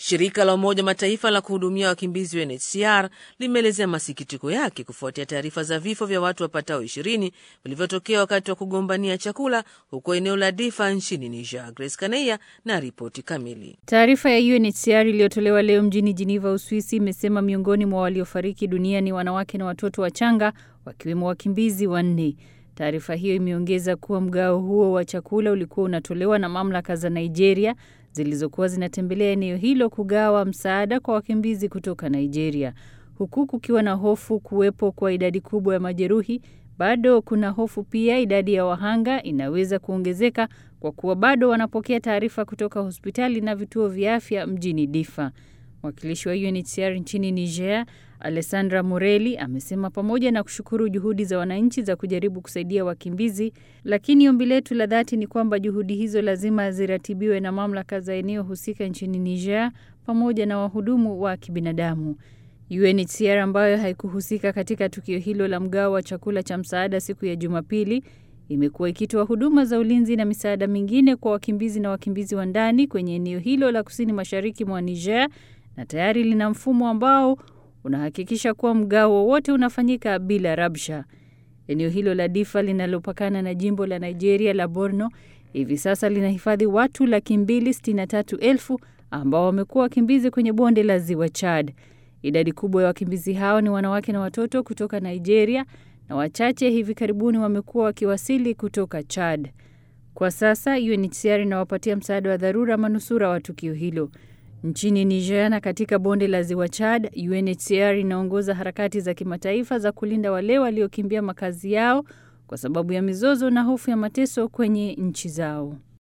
Shirika la Umoja Mataifa la kuhudumia wakimbizi UNHCR limeelezea masikitiko yake kufuatia taarifa za vifo vya watu wapatao ishirini vilivyotokea wakati wa kugombania chakula huko eneo la Difa nchini Niger. Grace Kaneia na ripoti kamili. Taarifa ya UNHCR iliyotolewa leo mjini Geneva, Uswisi, imesema miongoni mwa waliofariki dunia ni wanawake na watoto wachanga, wakiwemo wakimbizi wanne. Taarifa hiyo imeongeza kuwa mgao huo wa chakula ulikuwa unatolewa na mamlaka za Nigeria zilizokuwa zinatembelea eneo hilo kugawa msaada kwa wakimbizi kutoka Nigeria. Huku kukiwa na hofu kuwepo kwa idadi kubwa ya majeruhi, bado kuna hofu pia idadi ya wahanga inaweza kuongezeka kwa kuwa bado wanapokea taarifa kutoka hospitali na vituo vya afya mjini Difa. Mwakilishi wa UNHCR nchini Niger, Alessandra Morelli, amesema pamoja na kushukuru juhudi za wananchi za kujaribu kusaidia wakimbizi, lakini ombi letu la dhati ni kwamba juhudi hizo lazima ziratibiwe na mamlaka za eneo husika nchini Niger pamoja na wahudumu wa kibinadamu. UNHCR ambayo haikuhusika katika tukio hilo la mgao wa chakula cha msaada siku ya Jumapili imekuwa ikitoa huduma za ulinzi na misaada mingine kwa wakimbizi na wakimbizi wa ndani kwenye eneo hilo la kusini mashariki mwa Niger na tayari lina mfumo ambao unahakikisha kuwa mgao wowote unafanyika bila rabsha. Eneo hilo la Difa linalopakana na jimbo la Nigeria la Borno hivi sasa linahifadhi watu laki mbili sitini na tatu elfu ambao wamekuwa wakimbizi kwenye bonde la ziwa Chad. Idadi kubwa ya wakimbizi hao ni wanawake na watoto kutoka Nigeria na wachache hivi karibuni wamekuwa wakiwasili kutoka Chad. Kwa sasa UNHCR inawapatia msaada wa dharura manusura wa tukio hilo. Nchini Niger na katika bonde la ziwa Chad, UNHCR inaongoza harakati za kimataifa za kulinda wale waliokimbia makazi yao kwa sababu ya mizozo na hofu ya mateso kwenye nchi zao.